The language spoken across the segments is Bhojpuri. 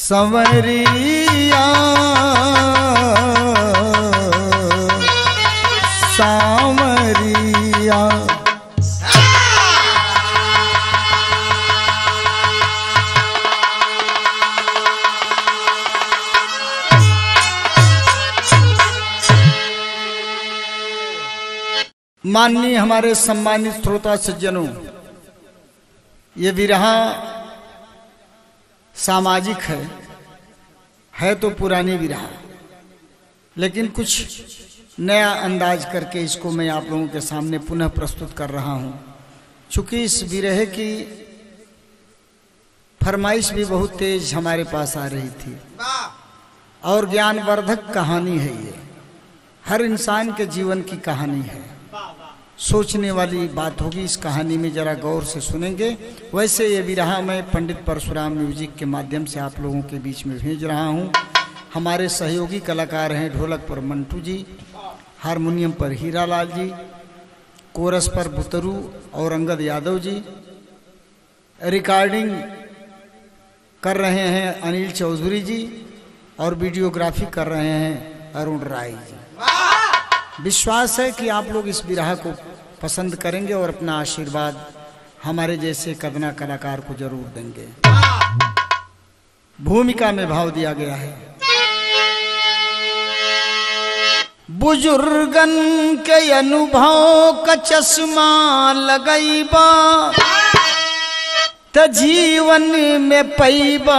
संवरिया सांवरिया माननीय हमारे सम्मानित श्रोता सज्जनों ये विरहा सामाजिक है है तो पुरानी विरहा लेकिन कुछ नया अंदाज करके इसको मैं आप लोगों के सामने पुनः प्रस्तुत कर रहा हूं चूंकि इस विरह की फरमाइश भी बहुत तेज हमारे पास आ रही थी और ज्ञानवर्धक कहानी है ये हर इंसान के जीवन की कहानी है सोचने वाली बात होगी इस कहानी में जरा गौर से सुनेंगे वैसे ये विरहा मैं पंडित परशुराम म्यूजिक के माध्यम से आप लोगों के बीच में भेज रहा हूँ हमारे सहयोगी कलाकार हैं ढोलक पर मंटू जी हारमोनियम पर हीरालाल जी कोरस पर बुतरू और अंगद यादव जी रिकॉर्डिंग कर रहे हैं अनिल चौधरी जी और वीडियोग्राफी कर रहे हैं अरुण राय जी विश्वास है कि आप लोग इस विरह को पसंद करेंगे और अपना आशीर्वाद हमारे जैसे कदना कलाकार को जरूर देंगे भूमिका में भाव दिया गया है बुजुर्गन के अनुभव का चश्मा लगैबा त जीवन में पैबा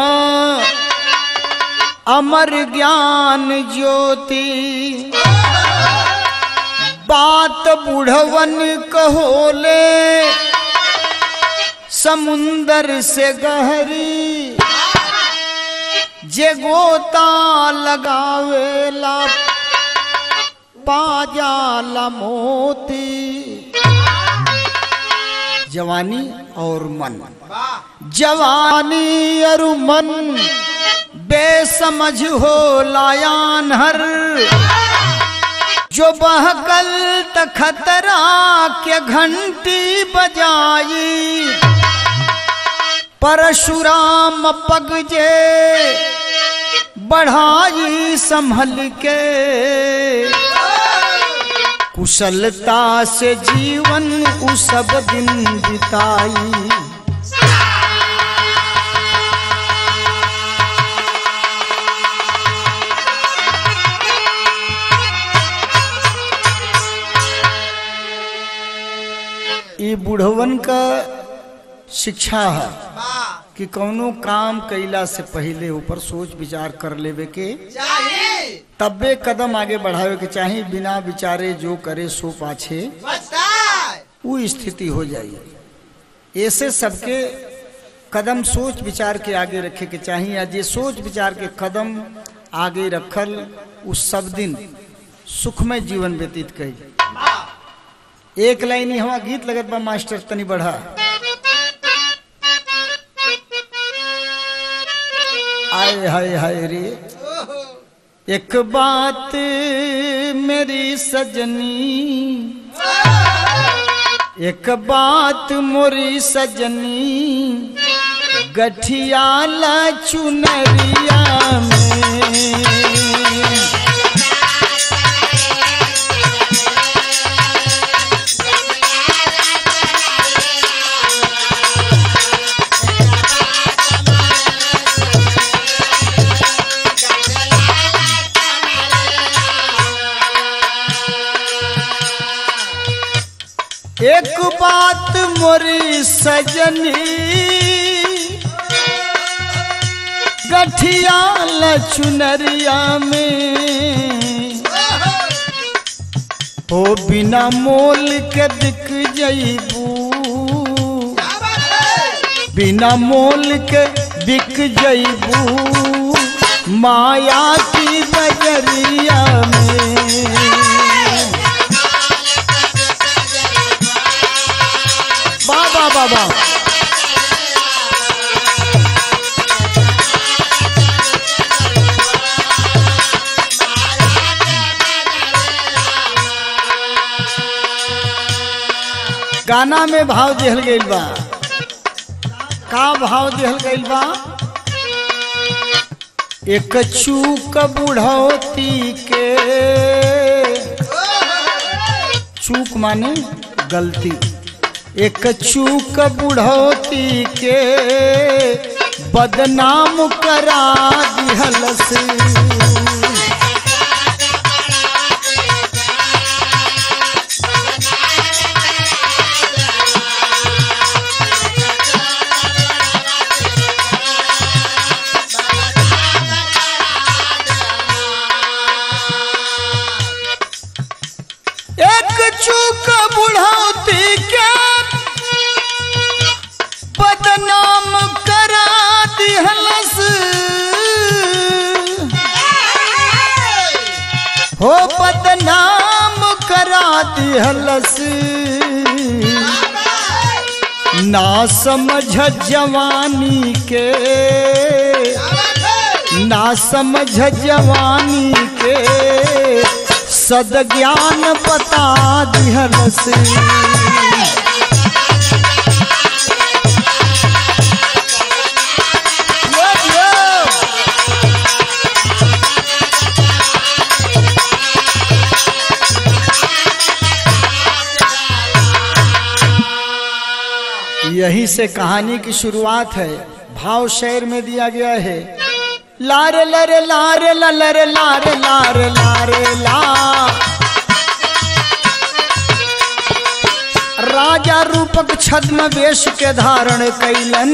अमर ज्ञान ज्योति बात बुढ़वन कहोले समुंदर से गहरी जे गोता लगावेला पाजाला मोती जवानी और मन जवानी और मन बेसमझ हो लायान हर जो बहकल त खतरा के घंटी बजाई परशुराम पग जे बढ़ाई संभल के कुशलता से जीवन उ सब दिन बिताई ये बुढ़वन का शिक्षा है कि कौनो काम कैला से पहले ऊपर सोच विचार कर लेवे के तब्बे कदम आगे बढ़ावे के चाहे बिना विचारे जो करे सो पाछे वो स्थिति हो जाई ऐसे सबके कदम सोच विचार के आगे रखे के चाहिए या जे सोच विचार के कदम आगे रखल उस सब दिन सुखमय जीवन व्यतीत कई एक लाइन ही हवा गीत लगत बा मास्टर तनी बढ़ा आय हाय हाय रे एक बात मेरी सजनी एक बात मोरी सजनी गठियाला चुनरिया में एक बात मोरी सजनी गठिया चुनरिया में हो बिना मोल के बिक जईबू बिना मोल के बिक जईबू माया की बजरिया में बाबा बाबा गाना में भाव दिहल गईल बा का भाव दिहल गईल बा एक चूक बुढ़ौती के चूक माने गलती एक चूक बुढ़ौती के बदनाम करा दिहल से एक चूक बुढ़ौती के बदनाम करा दिहलस हो बदनाम करा दिहलस ना समझ जवानी के ना समझ जवानी के सद ज्ञान बता दिहलस यो, यो। यही से कहानी की शुरुआत है भाव शेर में दिया गया है लारे लरे लारे ला लरे लारे लारे लारे ला राजा रूपक छद्म वेश के धारण कैलन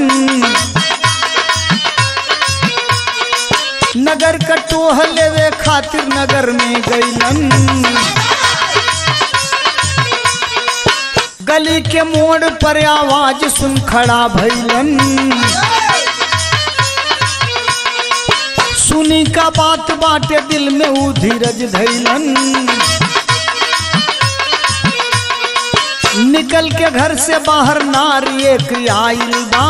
नगर कटोह लेवे खातिर नगर में गैलन गली के मोड़ पर आवाज सुन खड़ा भैलन सुनी का बात बाटे दिल में ऊ धीरज धैलन निकल के घर से बाहर नारी एक आइल बा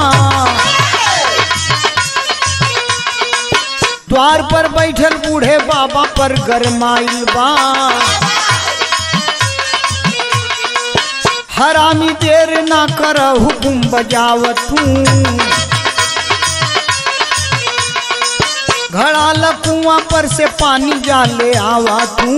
द्वार पर बैठल बूढ़े बाबा पर गरमाइल बा हरामी देर ना कर हुकुम बजावत हूँ घड़ा लकुआ पर से पानी जाले आवा तू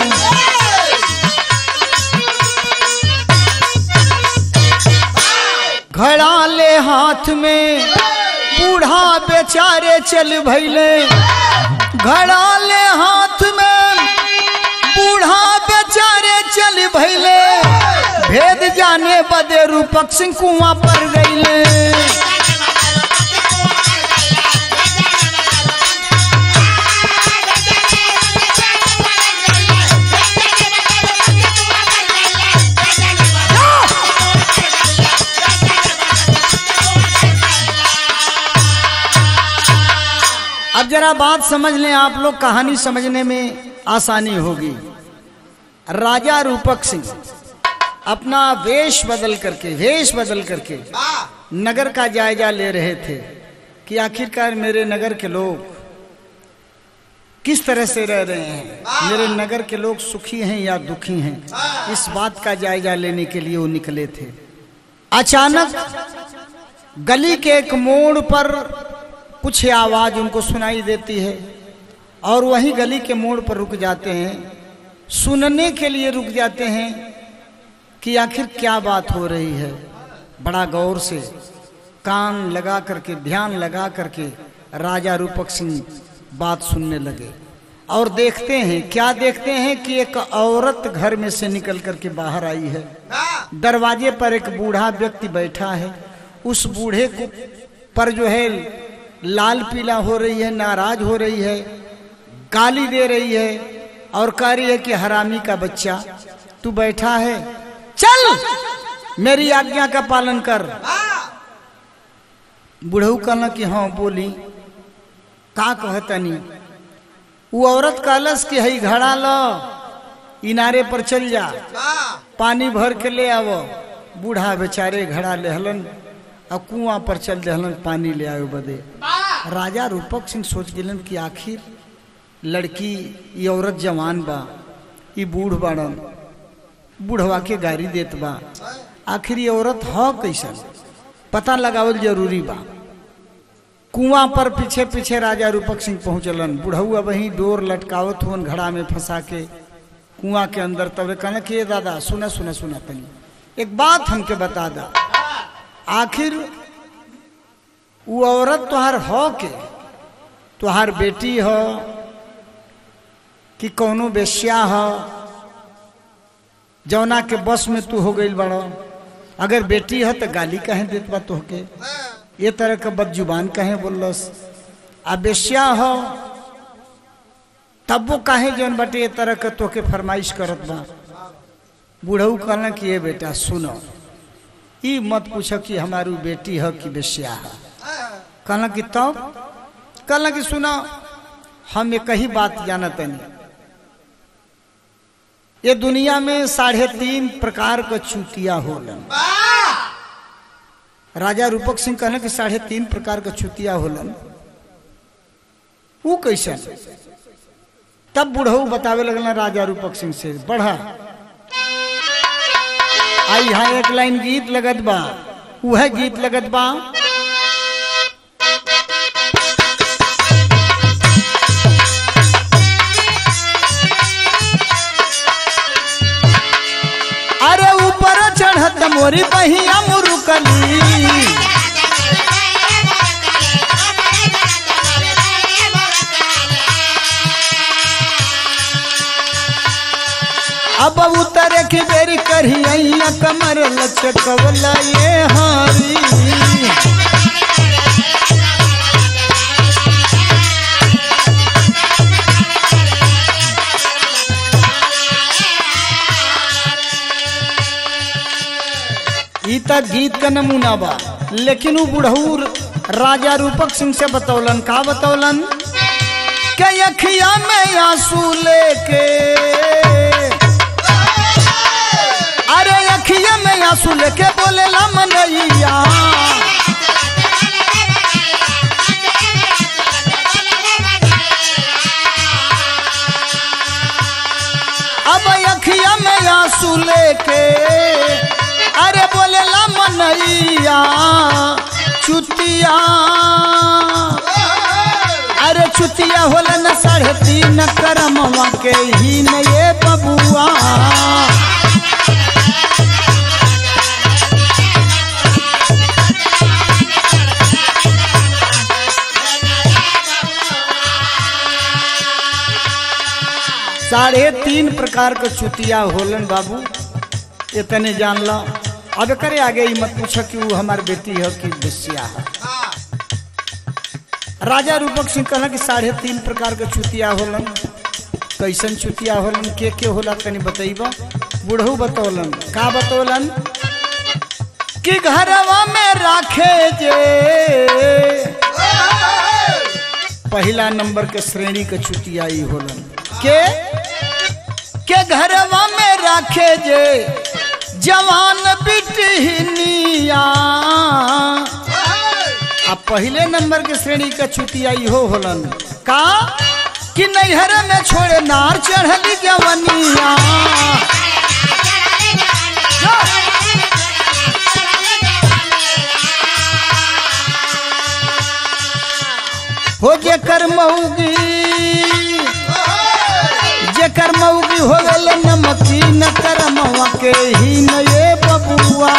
घड़ा ले हाथ में बूढ़ा बेचारे चल भैले घड़ा ले हाथ में बूढ़ा बेचारे चल भैले भेद जाने बदे रूपक सिंह कुआं पर गईले अब जरा बात समझ लें आप लोग कहानी समझने में आसानी होगी राजा रूपक सिंह अपना वेश बदल करके वेश बदल करके नगर का जायजा ले रहे थे कि आखिरकार मेरे नगर के लोग किस तरह से रह रहे हैं मेरे नगर के लोग सुखी हैं या दुखी हैं इस बात का जायजा लेने के लिए वो निकले थे अचानक गली के एक मोड़ पर कुछ आवाज उनको सुनाई देती है और वहीं गली के मोड़ पर रुक जाते हैं सुनने के लिए रुक जाते हैं कि आखिर क्या बात हो रही है बड़ा गौर से कान लगा करके ध्यान लगा करके राजा रूपक सिंह बात सुनने लगे और देखते हैं क्या देखते हैं कि एक औरत घर में से निकल करके बाहर आई है दरवाजे पर एक बूढ़ा व्यक्ति बैठा है उस बूढ़े को पर जो है लाल पीला हो रही है नाराज हो रही है गाली दे रही है और कह रही है कि हरामी का बच्चा तू बैठा है चल मेरी आज्ञा का पालन कर बुढ़ऊ कहना कि हाँ बोली का कहतनी वो औरत कहलस कि हई घड़ा लो इनारे पर चल जा पानी भर के ले आवो बूढ़ा बेचारे घड़ा लेहलन और कुआं पर चल देहलन पानी ले आयो बदे राजा रूपक सिंह सोच गिलन कि आखिर लड़की ये औरत जवान बा ये बूढ़ बाड़न बूढ़वा के गाड़ी देत बा आखिर ये औरत ह कैसन पता लगावल जरूरी बा कुआं पर पीछे पीछे राजा रूपक सिंह पहुंचलन बुढ़ऊ वहीं डोर लटकावत हुन घड़ा में फंसा के कुआं के अंदर तब कहना कि ये दादा सुना सुना सुना तनी एक बात हमके बता दा आखिर वो औरत तुहार हो के तुहार बेटी हो कि कौनो बेश्या हो जौना के बस में तू हो गई बड़ो अगर बेटी है तो गाली कहे देत बा तोहके ये तरह का बदजुबान कहे बोलस आ बेश्या हो तब वो काहे जौन बटे ये तरह का तोके फरमाइश करत बा बूढ़ऊ कहना कि ये बेटा सुनो ई मत पूछो कि हमारी बेटी है कि बेश्या है कहना कि तब कहना कि सुनो हम एक ही बात जानत नहीं ये दुनिया में साढ़े तीन प्रकार का चुतिया होलन राजा रूपक सिंह कहना कि साढ़े तीन प्रकार का चुतिया होलन वो कैसे तब बुढ़ऊ बतावे लगल राजा रूपक सिंह से बढ़ा आई यहाँ एक लाइन गीत लगत बा वह गीत लगत बा अरे ऊपर चढ़त मोरी बहिया मुरुकली अब उतर के बेरी करिया कमर लचकवला ये हारी ई त गीत का नमूना बा लेकिन वो बुढ़ऊ राजा रूपक सिंह से बतौलन का बतौलन के अखिया में आंसू लेके अरे अखिया में आंसू लेके बोले ला मनैया अब अखिया में आंसू लेके अरे बोले ला मनैया चुतिया अरे चुतिया होला न साढ़े तीन करमवा के ही न ये बबुआ साढ़े तीन प्रकार के चुतिया होलन बाबू इतने जान लो अब करे आगे ही मत पूछो कि वो हमारी बेटी है कि बेसिया है राजा रूपक सिंह कहला कि साढ़े तीन प्रकार के चुतिया होलन कैसन चुतिया होलन के के होला तनी बतैबा बुढ़ऊ बतौलन का बतौलन कि घरवा में राखे जे पहला नंबर के श्रेणी के चुतिया ई होलन के के घरवा में राखे जे जवान बिटनिया आ पहले नंबर के श्रेणी का चुतिया इहो होलन का कि नैहर में छोड़े नार चढ़ली जवनिया हो जेकर मऊगी जेकर मऊगी हो गल नमकी न करमवा के ही न ये बबुआ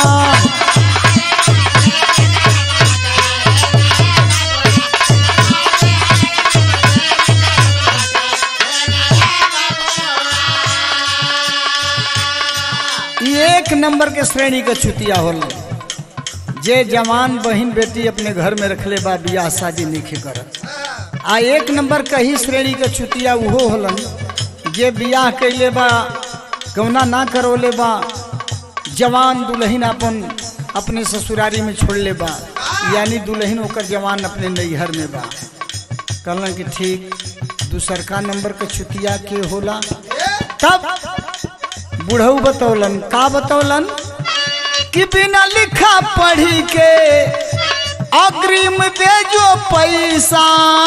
एक नंबर के श्रेणी के चुतिया होला जे जवान बहन बेटी अपने घर में रखले बा बियाह शादी नहीं करत आ एक नंबर का ही श्रेणी के चुतिया उहो होलन जे बियाह कैले बा कौना ना करौले बा जवान दुल्हन अपन अपने ससुरारी में छोड़ ले बा यानी दुल्हन ओकर जवान अपने नैहर में बा कहलन कि ठीक दूसरका नंबर के चुतिया के होला तब बुढ़ऊ बतौलन का बतौलन कि बिना लिखा पढ़ी के अग्रिम दे जो पैसा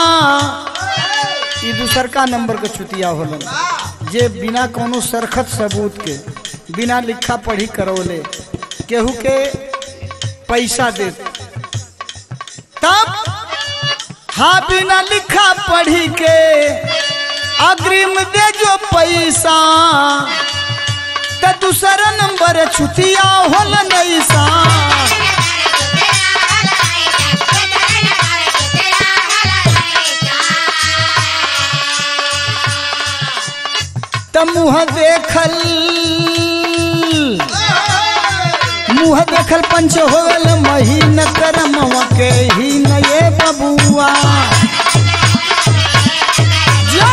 ई दूसर का नंबर के चुतिया होलन जे बिना कोनो सरखत सबूत के बिना लिखा पढ़ी करौले केहू के पैसा दे तब हाँ बिना लिखा पढ़ी के अग्रिम दे जो पैसा त दूसरा नंबर छुतिया होल नैसा त मुँह देखल मुँह देखल पंच होल महीन करमवा के ही नये बबुआ जो!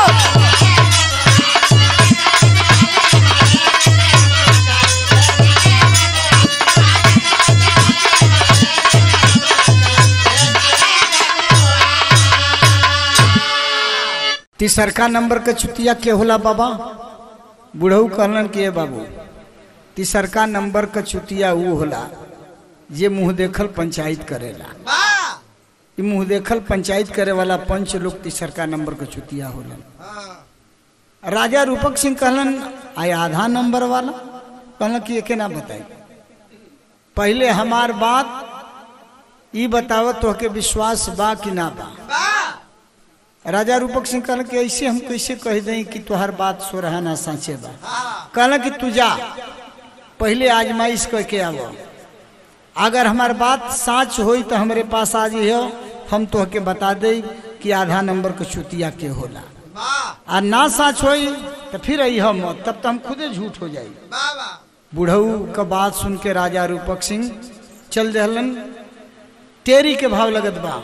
तीसरका नंबर के चुतिया के होला बाबा बुढ़ऊ कहलन कि ए बाबू तीसरका नंबर का चुतिया वो होला जे मुंह देखल पंचायत करेला ई मुंह देखल पंचायत करे वाला पंच लोग तीसरका नंबर का चुतिया होलन राजा रूपक सिंह कहलन आय आधा नंबर वाला कहलन कि एके ना बताई पहले हमार बात ई बताव तो के विश्वास बा कि ना बा राजा रूपक सिंह कहलन कि ऐसे हम कैसे कह दें कि तुहार बात सो रहा ना साँचे बा कहलन कि तू जा पहले आजमाइश करके आवो अगर हमार बात साच होई तो हमारे पास आ हो हम तो के बता दे कि आधा नंबर के चुतिया के होला आ ना साच होई तो फिर आई हम तब तो हम खुदे झूठ हो जाई बुढ़ऊ का बात सुन के राजा रूपक सिंह चल दहलन तेरी के भाव लगत बा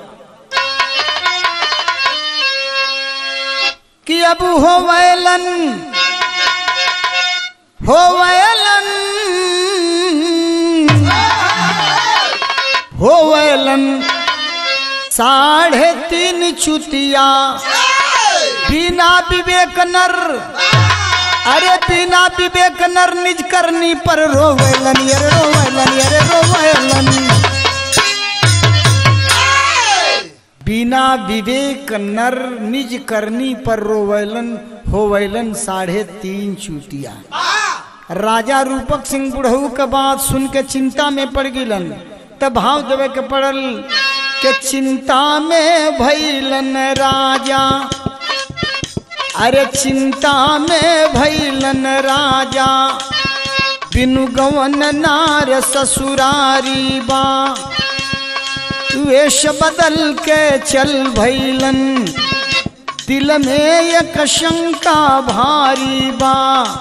कि अब हो वैलन हो वैलन हो वैलन साढ़े तीन चुतिया बिना विवेक नर अरे बिना विवेक नर निज करनी पर रोवेलन अरे रोवेलन अरे रोवेलन बिना विवेक नर निज करनी पर रोवेलन होवेलन साढ़े तीन चुटिया राजा रूपक सिंह बुढ़ऊ के बात सुन के चिंता में पड़ गिलन तब भाव देवे के पड़ल के चिंता में भैलन राजा अरे चिंता में भैलन राजा बिनु गवन नार ससुरारी बा वेश बदल के चल भैलन दिल में एक शंका भारी बा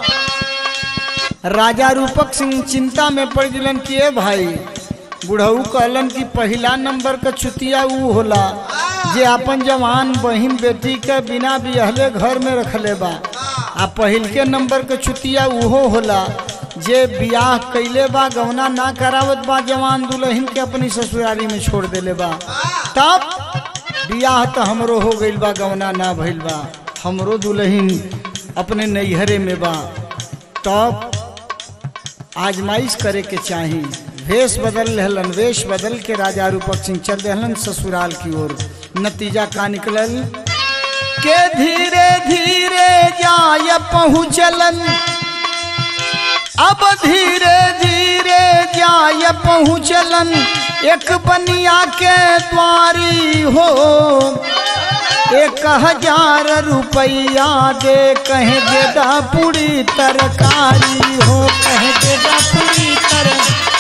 राजा रूपक सिंह चिंता में पड़ गलन कि ए भाई बुढ़ऊ कहलन कि पहला नंबर का चुतिया ऊ होला जे अपन जवान बहिन बेटी के बिना बिहले घर में रखले बा आ पहिल के नंबर के चुतिया उहो होला जे बियाह कैले बा गौना ना करावत बा जवान दुल्हन के अपनी ससुरारी में छोड़ देले बा तब बियाह तो हमरो हो गइल बा गौना ना भइल बा हमरो दुल्हन अपने नैहरे में बा तब आजमाइश करे के चाही वेश बदल रहलन वेश बदल के राजा रूपक सिंह चल रहलन ससुराल की ओर नतीजा का निकलल के धीरे धीरे जाय पहुँचलन अब धीरे धीरे जाय पहुँचलन एक बनिया के द्वारी हो एक हजार रुपया दे कहे देदा पूरी तरकारी हो कहे देदा पूरी तर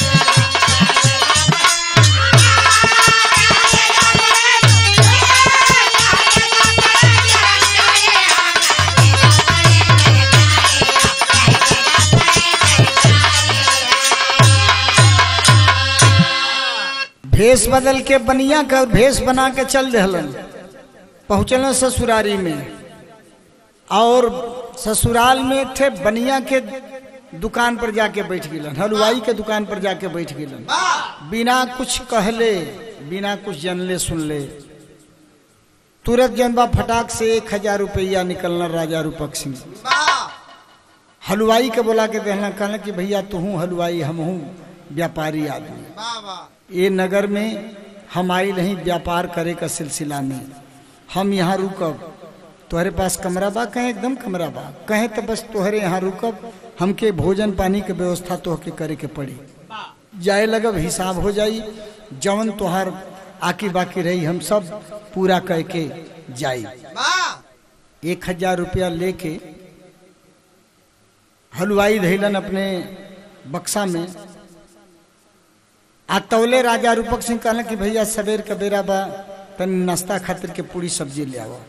भेष बदल के बनिया का भेष बना के चल दहलन पहुँचल ससुरारी में और ससुराल में थे बनिया के दुकान पर जाके बैठ गिलन हलवाई के दुकान पर जाके बैठ गिलन बिना कुछ कहले बिना कुछ जनले सुनले तुरंत जनबा फटाक से एक हजार रुपया निकलना राजा रूपक सिंह हलवाई के बोला के कहना कहना कि भैया तू हूँ हलवाई हम हूँ व्यापारी आदमी ये नगर में हम आई नहीं व्यापार करे का सिलसिला में हम यहाँ रुकब तोहरे पास कमरा बा कहें एकदम कमरा बा कहें तो बस तोहरे यहाँ रुकब हमके भोजन पानी के व्यवस्था तोहके करे के पड़ी जाए लगब हिसाब हो जाई जवन तोहार आकी बाकी रही हम सब पूरा कह के जाई एक हजार रुपया लेके हलवाई धैलन अपने बक्सा में आ तौले राजा रूपक सिंह कहलन कि भैया सवेर का बेरा बा तनी नाश्ता खातिर के पूरी सब्जी ले आओ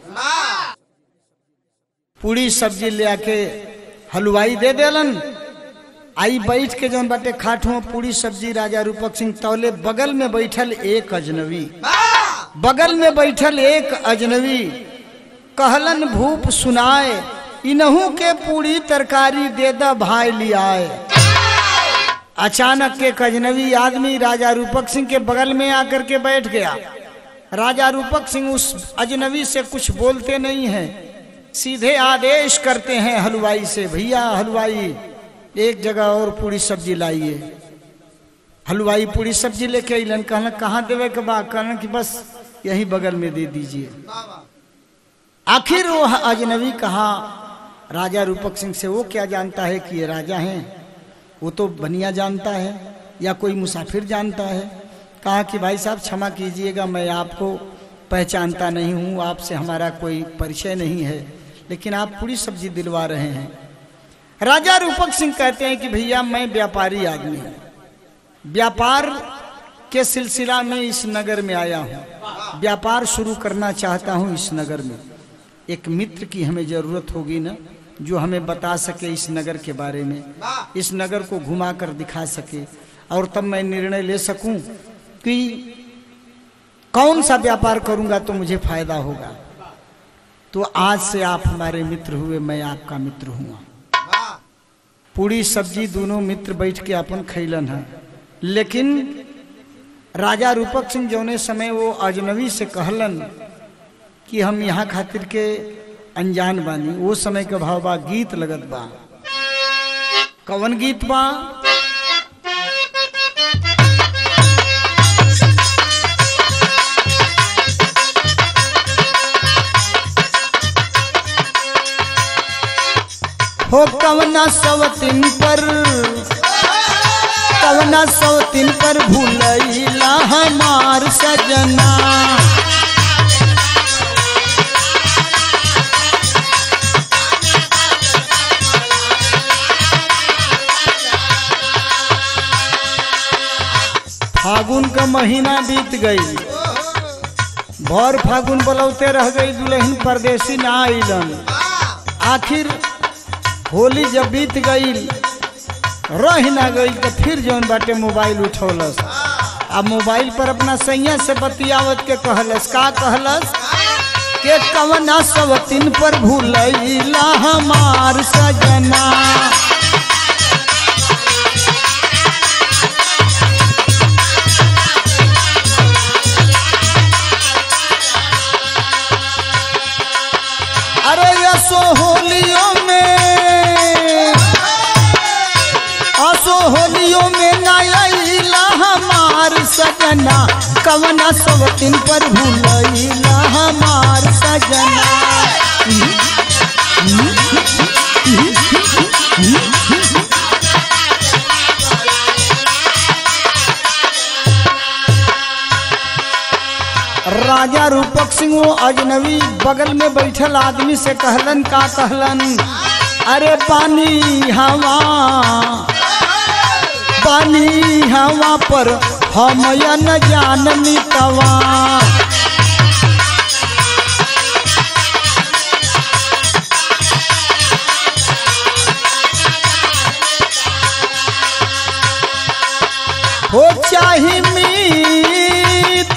पूरी सब्जी ले आके हलवाई दे देलन आई बैठ के जौन बाटे खाट हुआ पूरी सब्जी राजा रूपक सिंह तौले बगल में बैठल एक अजनबी बगल में बैठल एक अजनबी कहलन भूप सुनाए इनहू के पूरी तरकारी दे द भाई लियाए अचानक के अजनबी आदमी राजा रूपक सिंह के बगल में आकर के बैठ गया राजा रूपक सिंह उस अजनबी से कुछ बोलते नहीं हैं सीधे आदेश करते हैं हलवाई से भैया हलवाई एक जगह और पूरी सब्जी लाइए हलवाई पूरी सब्जी लेके अलन कहना कहाँ देवे के बा कहना कि बस यही बगल में दे दीजिए आखिर वो अजनबी कहा राजा रूपक सिंह से वो क्या जानता है कि ये राजा हैं वो तो बनिया जानता है या कोई मुसाफिर जानता है कहा कि भाई साहब क्षमा कीजिएगा मैं आपको पहचानता नहीं हूँ आपसे हमारा कोई परिचय नहीं है लेकिन आप पूरी सब्जी दिलवा रहे हैं राजा रूपक सिंह कहते हैं कि भैया मैं व्यापारी आदमी हूँ व्यापार के सिलसिला में इस नगर में आया हूँ व्यापार शुरू करना चाहता हूँ इस नगर में एक मित्र की हमें जरूरत होगी ना जो हमें बता सके इस नगर के बारे में इस नगर को घुमा कर दिखा सके और तब मैं निर्णय ले सकूं कि कौन सा व्यापार करूंगा तो मुझे फायदा होगा तो आज से आप हमारे मित्र हुए मैं आपका मित्र हुआ पूरी सब्जी दोनों मित्र बैठ के अपन खैलन है लेकिन राजा रूपक सिंह जौने समय वो अजनबी से कहलन कि हम यहाँ खातिर के अनजान बानी वो समय के भाव बा गीत लगत बा कवन गीत बा हो कवना सवतिन पर कवना सवतिन पर भूलैला हमार सजना फागुन का महीना बीत गई भर फागुन बोलौते रह गई दुल्हन परदेसी ना आइलन आखिर होली जब बीत गई रह ना गई तो फिर जौन बाटे मोबाइल उठौलस आ मोबाइल पर अपना सैया से बतियावत के कहलस का कहलस के कवना सब तीन पर भूलैला हमार सजना अरे यसो होलियों में असो होलियों में नया हमार सजना कवना सब तीन पर भूलैला हमार सजना राजा रूपक सिंह वो अजनबी बगल में बैठल आदमी से कहलन का कहलन अरे पानी हवा पानी हवा पर हम या न जान मितवा हो चाही मीत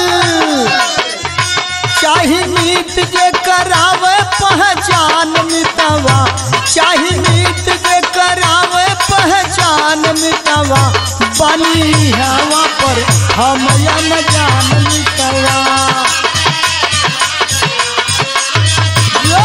चाही मीत जे करावे पहचान मितवा चाही मीत जे करावे पहचान मितवा बनी हवा पर हम या न जान मितवा यो!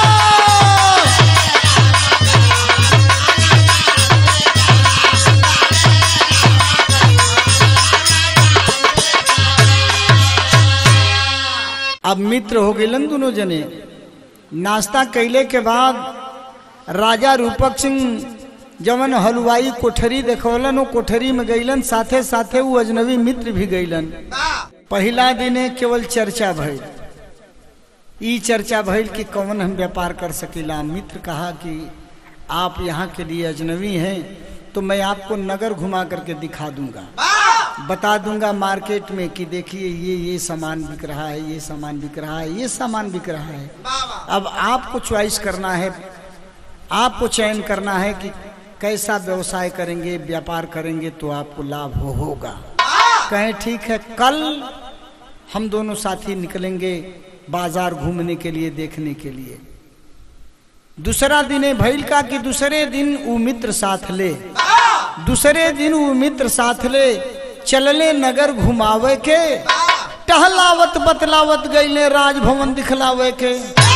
अब मित्र हो गए दोनों जने नाश्ता कैले के बाद राजा रूपक सिंह जवन हलवाई कोठरी देखवलन वो कोठरी में गईलन साथे साथे वो अजनबी मित्र भी गईलन पहला दिने केवल चर्चा भइल ई चर्चा भइल कि कौन हम व्यापार कर सकीला मित्र कहा कि आप यहाँ के लिए अजनबी हैं तो मैं आपको नगर घुमा करके दिखा दूंगा बता दूंगा मार्केट में कि देखिए ये ये सामान बिक रहा है ये सामान बिक रहा है ये सामान बिक रहा है अब आपको चॉइस करना है आपको चयन करना है कि कैसा व्यवसाय करेंगे व्यापार करेंगे तो आपको लाभ हो होगा कहें ठीक है कल हम दोनों साथी निकलेंगे बाजार घूमने के लिए देखने के लिए दूसरा दिन है भैल का कि दूसरे दिन वो मित्र साथ ले दूसरे दिन वो मित्र साथ ले चलले नगर घुमावे के टहलावत बतलावत गईले राजभवन दिखलावे के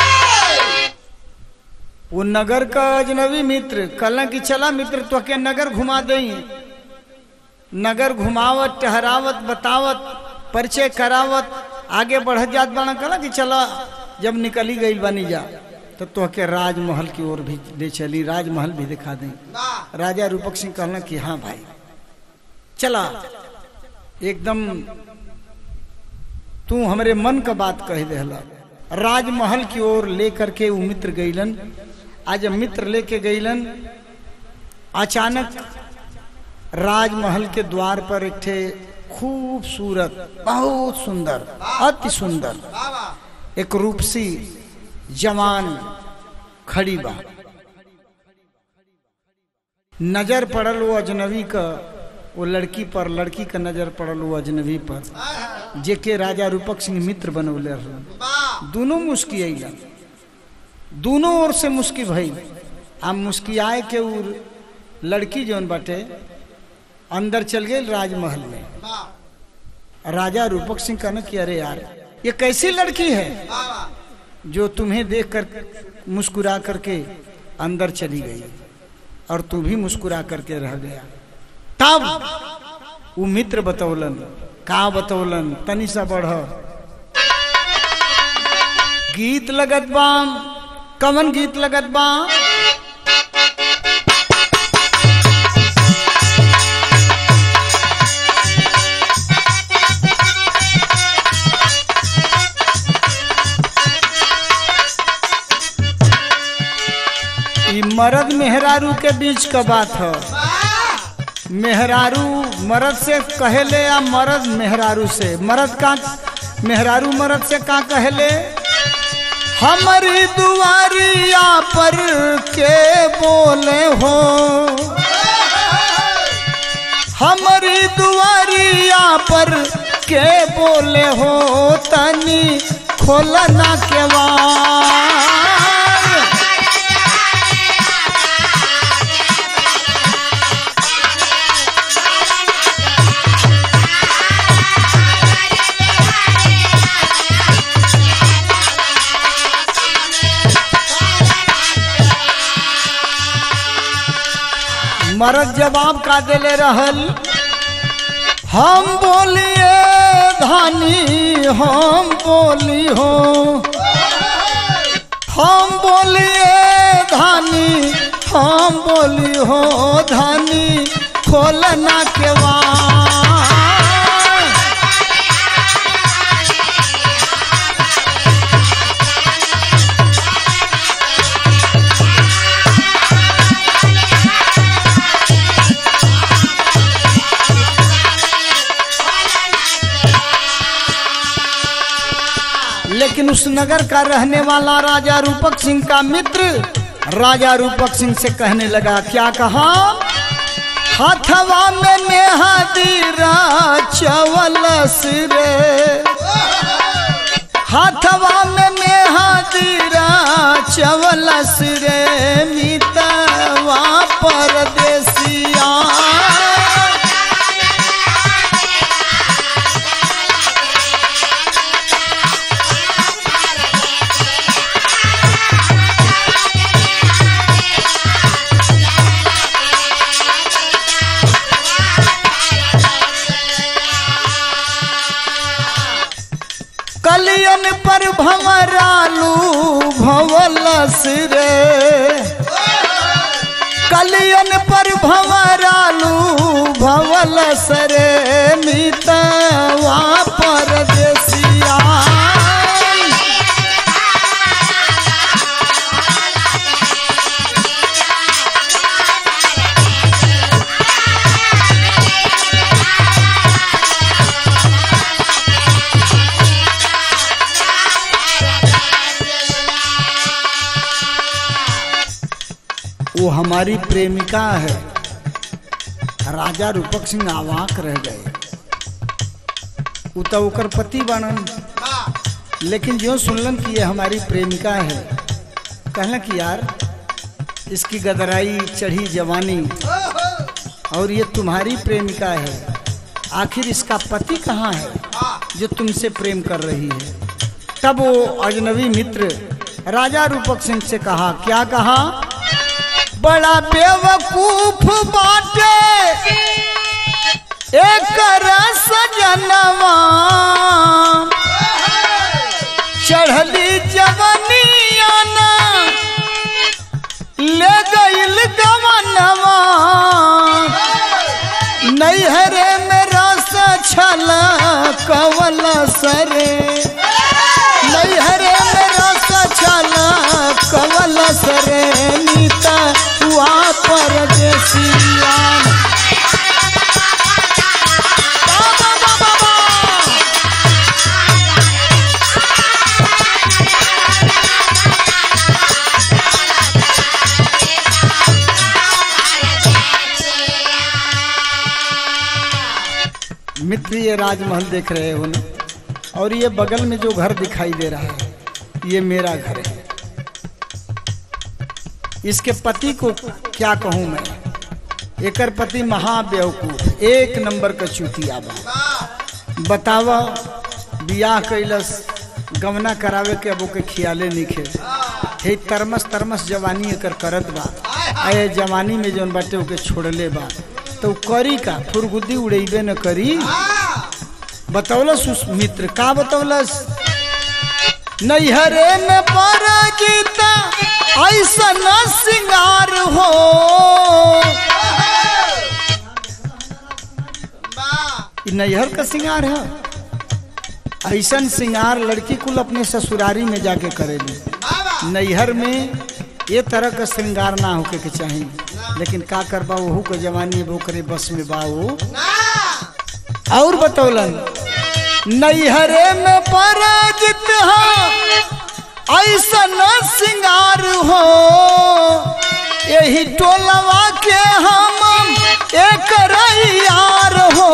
वो नगर का अजनबी मित्र कल कि चला मित्र तो के नगर घुमा दई नगर घुमावत टहरावत बतावत परिचय करावत आगे बढ़ जात बना कला कि चला जब निकली गई बनी जा तो तो के राजमहल की ओर भी ले चली राजमहल भी दिखा दें राजा रूपक सिंह कहला कि हाँ भाई चला एकदम तू हमरे मन का बात कह देला राजमहल की ओर लेकर के वो मित्र गईलन आज मित्र लेके गईलन अचानक राजमहल के द्वार पर एक ठे खूबसूरत बहुत सुंदर अति सुंदर एक रूपसी जवान खड़ी बा नजर पड़ल वो अजनबी का वो लड़की पर लड़की का नजर पड़ल वो अजनबी पर जेके राजा रूपक सिंह मित्र बनौले रहलन दोनों मुस्कियाइलन दोनों ओर से मुस्की भई आ मुस्कियाए के उ लड़की जौन बाटे अंदर चल गई राजमहल में राजा रूपक सिंह कहना कि अरे यार ये कैसी लड़की है जो तुम्हें देख कर मुस्कुरा करके अंदर चली गई और तू भी मुस्कुरा करके रह गया तब वो मित्र बतौलन का बतौलन तनी सा बढ़ गीत लगत बा कवन गीत लगत बा ई मर्द मेहरारू के बीच का बात है मेहरारू मर्द से कहले या मर्द मेहरारू से मर्द का मेहरारू मर्द से का कहले हमारी दुआरिया पर के बोले हो हमारी दुआरिया पर के बोले हो तनी खोलना के वार मरद जवाब का देले रहल हम बोलिए धानी हम बोली हो हम बोलिए धानी हम बोली हो धानी खोलना के वार लेकिन उस नगर का रहने वाला राजा रूपक सिंह का मित्र राजा रूपक सिंह से कहने लगा क्या कहा हथवा में नेहा दीरा चवलस रे हथवा में नेहा दीरा चवलस रे मितवा परदेसिया कलियन पर भंवरालू भवलस रे कलियन पर भंवरालू भवलस रे मितवा पर वो हमारी प्रेमिका है राजा रूपक सिंह आवाक रह गए उ तो ओकर पति बनन लेकिन जो सुनलन कि ये हमारी प्रेमिका है कहला कि यार इसकी गदराई चढ़ी जवानी और ये तुम्हारी प्रेमिका है आखिर इसका पति कहाँ है जो तुमसे प्रेम कर रही है तब वो अजनबी मित्र राजा रूपक सिंह से कहा क्या कहा बड़ा बेवकूफ बाटे एक सजनवा चढ़ली जवनिया ना ले गईल गवनवा नैहरे में रस छल कवल सरे नैहरे में रस छल कवल सरे नीता हुआ परदेसिया बाबा बाबा बाबा मित्र ये राजमहल देख रहे हो ना और ये बगल में जो घर दिखाई दे रहा है ये मेरा घर है इसके पति को क्या कहूं मैं एकर पति महाबेवकूफ एक नंबर का चुतिया बा बतावा बियाह कैलस गवना करावे के अब ओके खियाले निखे हे तरमस तरमस जवानी एकर करत बा आए जवानी में जौन बाटे ओके छोड़ले बा तो उ करी का फुरगुद्दी उड़ेबे न करी बतौलस उस मित्र का बतौलस नैहरे में पर गीता ऐसा न सिंगार हो ई नैहर का सिंगार है ऐसन सिंगार लड़की कुल अपने ससुरारी में जाके करेली नैहर में ये तरह का श्रृंगार ना होके के चाहिए लेकिन का करबा वहू के जवानी वो करे बस में बा वो और बतौलन नैहरे में पराजित हो ऐसा न सिंगार हो यही टोलवा के हम एक यार हो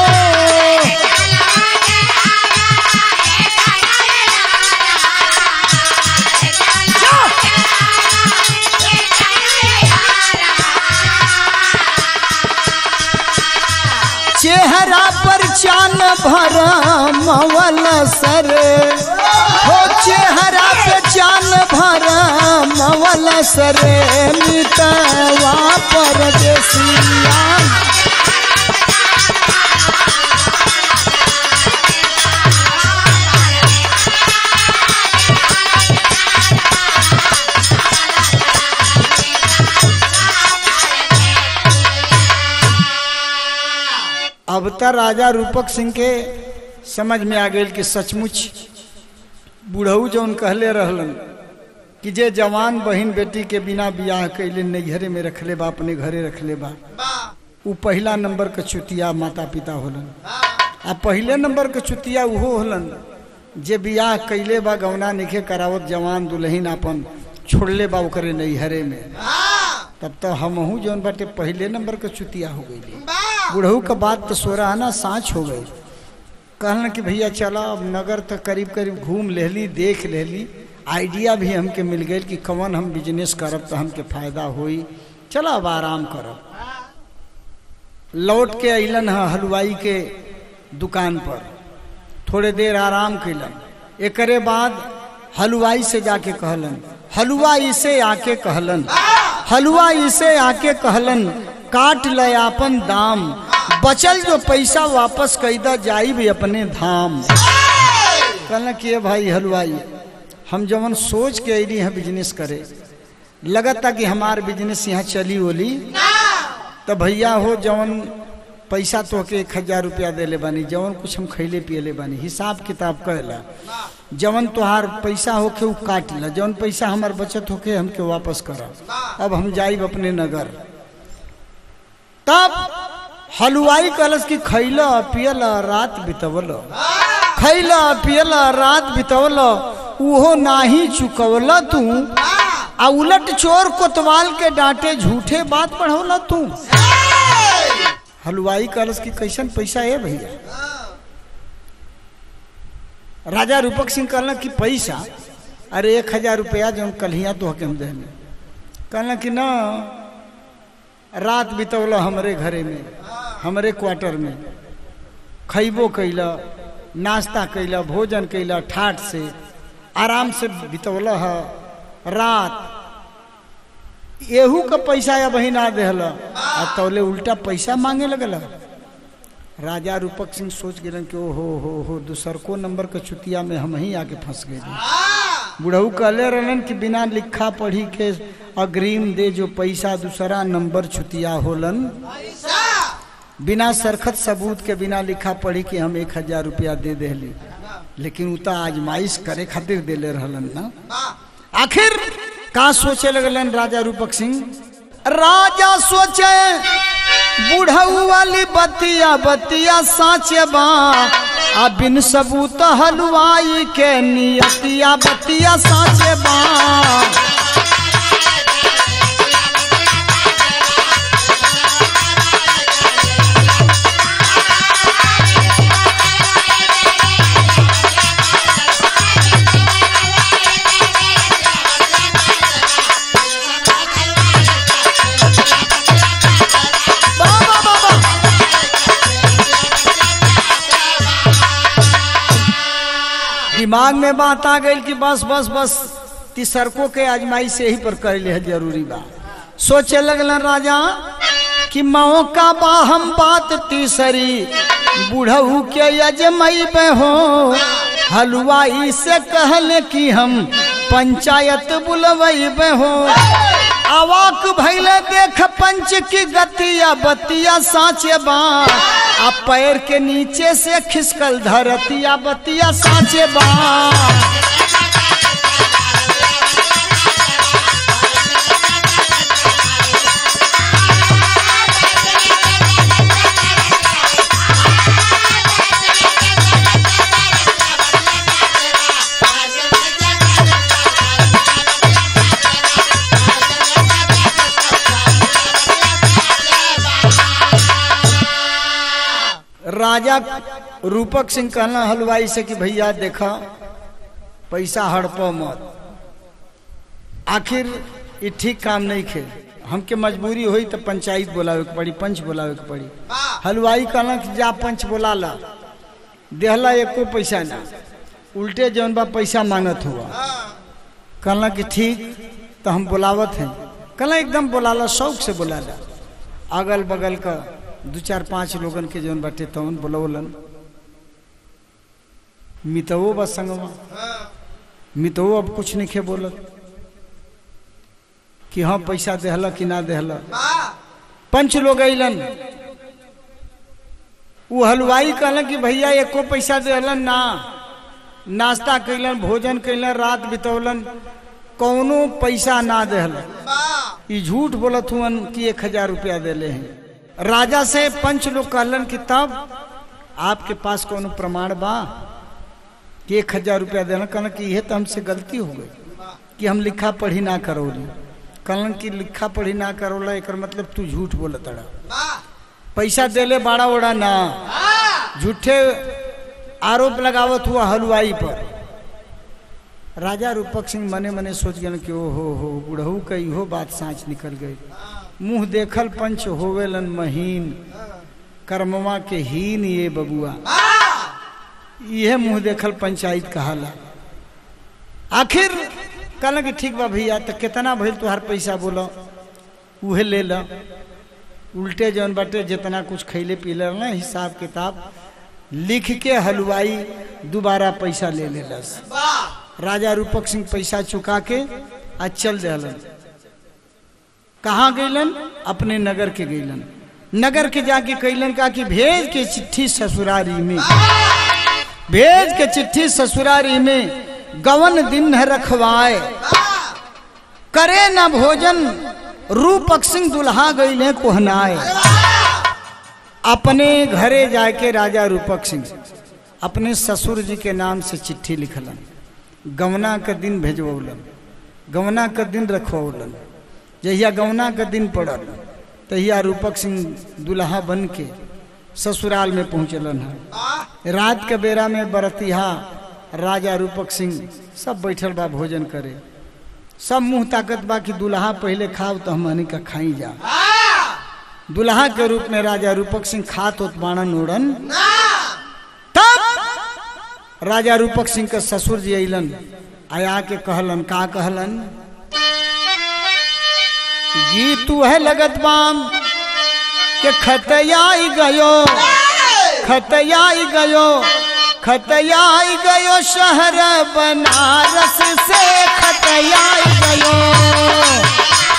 चेहरा पर चान भरा मवल सर हो चेहरा पे चान भरा मवल सर मितवा परदेसिया अब त राजा रूपक सिंह के समझ में आ गई कि सचमुच बूढ़ऊ जौन कहले रहलन कि जे जवान बहन बेटी के बिना बियाह कैले नैहरे में रखले बा अपने घरे रखले बा उ पहला नंबर के चुतिया माता पिता होलन आ पहले नंबर के चुतिया उहो होलन जे बियाह कैले बा गौना निखे करावत जवान दुल्हन अपन छोड़ले बा ओकरे नैहरे में तब तो हमहू जौन बाटे पहले नंबर के चुतिया हो गई बुढ़ऊ का बात तो सोरा आना सांच हो गई कहलन कि भैया चला अब नगर तक करीब करीब घूम लेली देख लेली आइडिया भी हमके मिल गई कि कवन हम बिजनेस करब तो हमके फायदा होई चला अब आराम करब लौट के अलन है हलवाई के दुकान पर थोड़े देर आराम कैलन एकरे बाद हलवाई से जाके कहलन हलवा इसे आके कहलन हलवा इसे आके कहलन काट ल आपन दाम बचल जो पैसा वापस कैदा जाई भी अपने धाम कहना कि ये भाई हलवाई हम जवन सोच के अली हैं बिजनेस करे लगता कि हमार बिजनेस यहाँ चली ओली तो भैया हो जवन पैसा तो के एक हजार रुपया दे ले बानी जवन कुछ हम खैले पियले बानी हिसाब किताब कहला जवन तोहार पैसा होके उ काट ला जवन पैसा हमार बचत होके हमके वापस कर अब हम जाइब अपने नगर तब हलवाई कहलस कि खैला पियल रात बितवल खैला पियल रात बितवल उहो नाही चुकवल तू आ उलट चोर कोतवाल के डांटे झूठे बात पढ़ौला तू हलवाई कलश की कैसन पैसा है भैया राजा रूपक सिंह कहला कि पैसा अरे एक हजार रुपया जो कल्हिया तो हके हम देने कहला कि ना रात बितौल हमरे घरे में हमरे क्वार्टर में खैबो कैला नाश्ता कैला भोजन कैला ठाट से आराम से बितौल है रात एहू का पैसा या बही ना देहल आ तौले उल्टा पैसा मांगे लगल राजा रूपक सिंह सोच गिरन कि ओ हो हो हो दूसरको नंबर के चुतिया में हम ही आके फंस गए बुढ़ऊ कहले रहलन कि बिना लिखा पढ़ी के अग्रिम दे जो पैसा दूसरा नंबर छुतिया होलन बिना सरखत सबूत के बिना लिखा पढ़ी कि हम एक हजार रुपया दे देली लेकिन उता आजमाइश करे खातिर देले रहलन ना आखिर का सोचे लगलन राजा रूपक सिंह राजा सोचे बुढ़ऊ वाली बतिया बतिया साचे बा आ बिन सबूत हलवाई के नियतिया बतिया साचे बा बा, बा, बा, बा। दिमाग में बात आ गई कि बस बस बस तीसरको के आजमाई से ही पर कर ले जरूरी बा सोचे लगल राजा कि मौका बा हम बात तीसरी बुढ़ऊ के यजमई में हो हलवाई से कहले कि हम पंचायत बुलवई में हो अवाक भैले देख पंच की गतिया बतिया साचे बा आ पैर के नीचे से खिसकल धरतिया बतिया साचे बा राजा रूपक सिंह कहना हलवाई से कि भैया देखा पैसा हड़पो मत आखिर ये ठीक काम नहीं खे हमके मजबूरी हुई तो पंचायत बोलावे के पड़ी पंच बोलावे के पड़ी हलवाई कहला कि जा पंच बोला ला देहला एको पैसा ना उल्टे जौन बा पैसा मांगत हुआ कहला कि ठीक तो हम बुलावत हैं कहला एकदम बुलाला शौक से बुलाला अगल बगल का दू चार पांच लोगन के जौन बाटे तवन बुलवलन मितवो बस संगवा मितवो अब कुछ नहीं खे बोलत कि हाँ पैसा देहला कि ना देहला पंच लोग अलन वो हलवाई कहलन कि भैया एको पैसा देहलन ना नाश्ता कैलन भोजन कैलन रात बितौलन कौनो पैसा ना देहलन ई झूठ बोलत हुअन कि एक हजार रुपया देले हैं राजा से पंच लोग कहलन कि तब आपके पास कोनो प्रमाण बा कि एक हजार रुपया देना कहलन कि यह तो हमसे गलती हो गई कि हम लिखा पढ़ी ना करोली कहलन कि लिखा पढ़ी ना करोला एक मतलब तू झूठ बोलत अड़ा पैसा देले बाड़ा ओड़ा ना झूठे आरोप लगावत हुआ हलवाई पर राजा रूपक सिंह मने मने सोच गए कि ओ हो हो बुढ़ऊ का इहो बात साँच निकल गई मुंह देखल पंच होवेलन महीन कर्मवा के हीन ये बबुआ यह मुंह देखल पंचायत कहाला आखिर कहल कि ठीक बा भैया तो कितना भइल तुहार पैसा बोलो उहे ले ला उल्टे जौन बाटे जितना कुछ खैले पीले ना हिसाब किताब लिख के हलवाई दोबारा पैसा ले लेलस राजा रूपक सिंह पैसा चुका के आ चल दिलन कहाँ गईलन अपने नगर के गईलन नगर के जाके कैलन का कि भेज के चिट्ठी ससुरारी में भेज के चिट्ठी ससुरारी में गवन दिन है रखवाए करे न भोजन रूपक सिंह दुल्हा गईले कोहनाए अपने घरे जाके राजा रूपक सिंह अपने ससुर जी के नाम से चिट्ठी लिखलन गवना के दिन भेजवलन गवना के दिन रखवलन जहिया गवना के दिन पड़ल तहिया रूपक सिंह दुल्हा बन के ससुराल में पहुँचलन है रात के बेरा में बरतिहा राजा रूपक सिंह सब बैठल बा भोजन करे सब मुंह ताकत बा कि दुल्हा पहले खाओ तो हमनी का खाई जा दुल्हा के रूप में राजा रूपक सिंह खात होत बाणन ओढ़न तब राजा रूपक सिंह के ससुर जी अलन आया के कहलन का कहलन गीत तू है लगत बाम के खतयाई गयो खतयाई गयो खतयाई गयो शहर बनारस से खतयाई गयो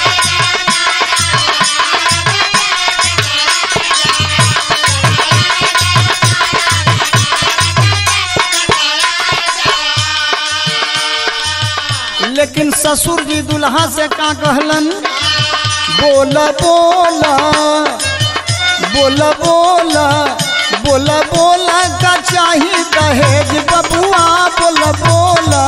लेकिन ससुर जी दुल्हा से का कहलन बोला बोला बोला बोला बोला बोला का चाही दहेज बबुआ बोला बोला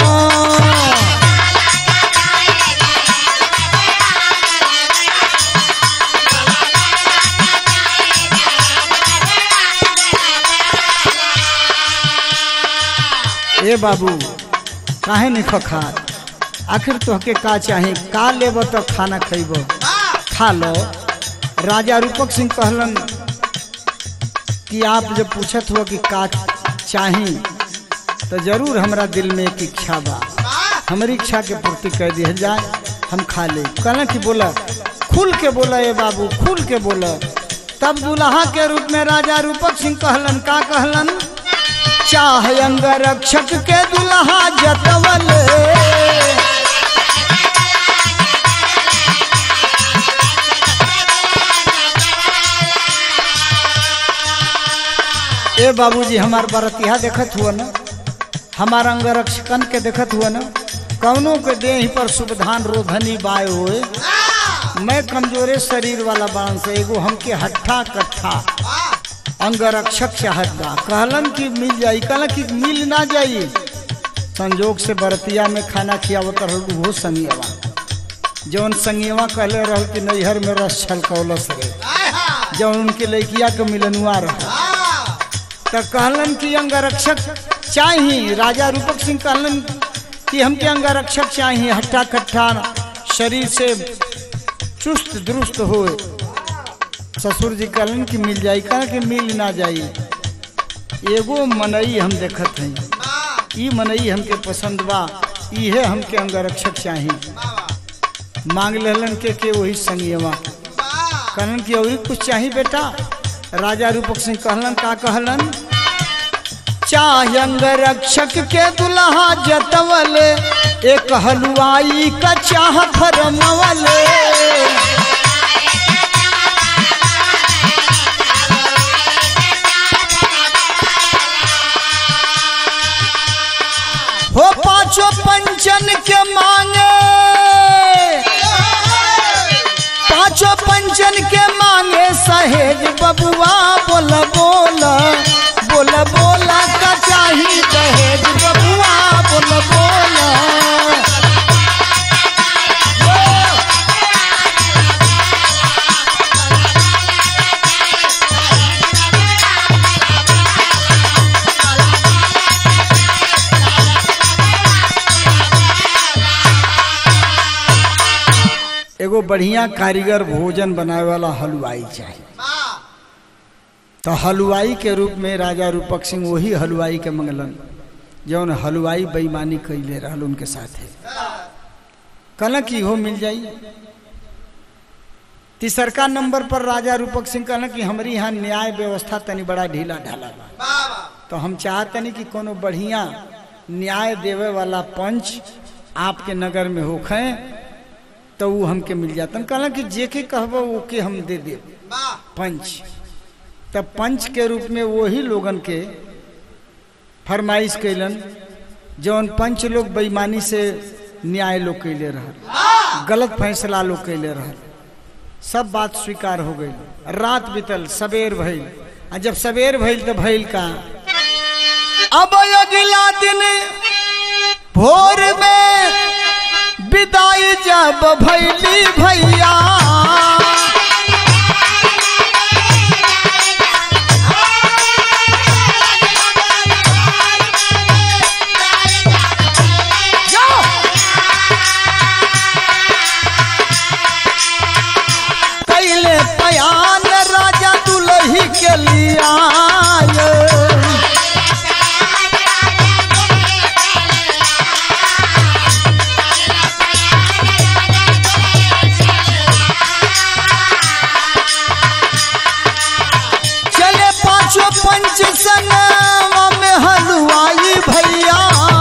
ए बाबू काहे नहीं खखात आखिर तोहके का चाही का लेब तो खाना खैब खा लो राजा रूपक सिंह कहलन कि आप जब पूछत हो कि का चाही तो जरूर हमरा दिल में एक इच्छा बा हमारी इच्छा के पूर्ति कर दिया जाए हम खा ले कहना कि बोला खुल के बोला ए बाबू खुल के बोला तब दुल्हा के रूप में राजा रूपक सिंह कहलन का कहलन चाह अंग रक्षक के दुल्हा जतवल ए बाबूजी हमार बरतिया देखत हुआ ना हमार अंग रक्षकन के देखत हुआ ना कौनों के देह पर सुविधान रोधनी बाय होए मैं कमजोरे शरीर वाला बाण से एगो हमके हट्ठा कट्ठा अंग रक्षक चाहत बा कहलन कि मिल जाई कहलन कि मिल ना जाई संजोग से बरतिया में खाना खियावत रहल वो संगियवा जौन संगियवा कहले रहल कि नैहर में रस छलकौलस रे जौन उनके लड़किया के मिलनुआ रहा तो कहलन कि अंगरक्षक चाहिए राजा रूपक सिंह कहलन कि हमके अंगरक्षक चाहिए हट्ठा कट्ठा शरीर से चुस्त दुरुस्त हो ससुर जी कहलन कि मिल जाई कहा कि मिल ना जाई एगो मनई हम देखत हई ई मनई हमके पसंद बा इहे हमके अंगरक्षक चाहिए मांग लेलन के के वही संगियवा कहलन कि और कुछ चाहिए बेटा राजा रूपक सिंह कहलन का कहलन चाह अंग रक्षक के दुल्हा जतवल एक हलवाई का चाह फरमवल हो पांचों पंचन के मांगे पांचों पंचन के मांगे सहेज बबुआ बोला बोला बोला बोला का चाही दहेज बबुआ बोला बोला एगो बढ़िया कारीगर भोजन बनावे वाला हलवाई चाहिए तो हलवाई के रूप में राजा रूपक सिंह वही हलवाई के मंगलन जौन हलवाई बेईमानी कैले रहल उनके साथे कहला कि हो मिल जाई तीसरका नंबर पर राजा रूपक सिंह कहला कि हमारी यहाँ न्याय व्यवस्था तनी बड़ा ढीला ढाला बा तो हम चाहतनी कि कोनो बढ़िया न्याय देवे वाला पंच आपके नगर में होखे तो वो हमके मिल जाता कहला कि जे के कहबो वो के हम दे दे पंच तब पंच के रूप में वही लोगन के फरमाइश कैलन जौन पंच लोग बेईमानी से न्याय लोग कैले रहल गलत फैसला लोग कैले रहल सब बात स्वीकार हो गई रात बीतल सवेर भइल आ जब सवेर भइल तो भइल का अब अगला दिन भोर में विदाई जब भैली भैया कैले पयान राजा दुलही के लिया चले पांचों पंच संगवा में हलवाई भैया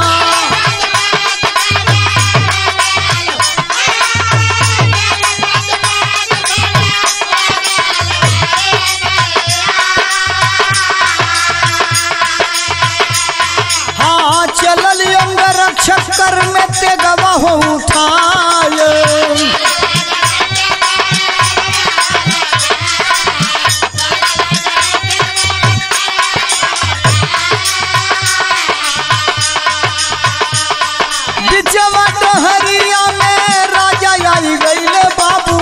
हाँ चलल अंग रक्षक कर में तेगवा हो उठाए बिचवा डहरिया में राजा आई गईले बाबू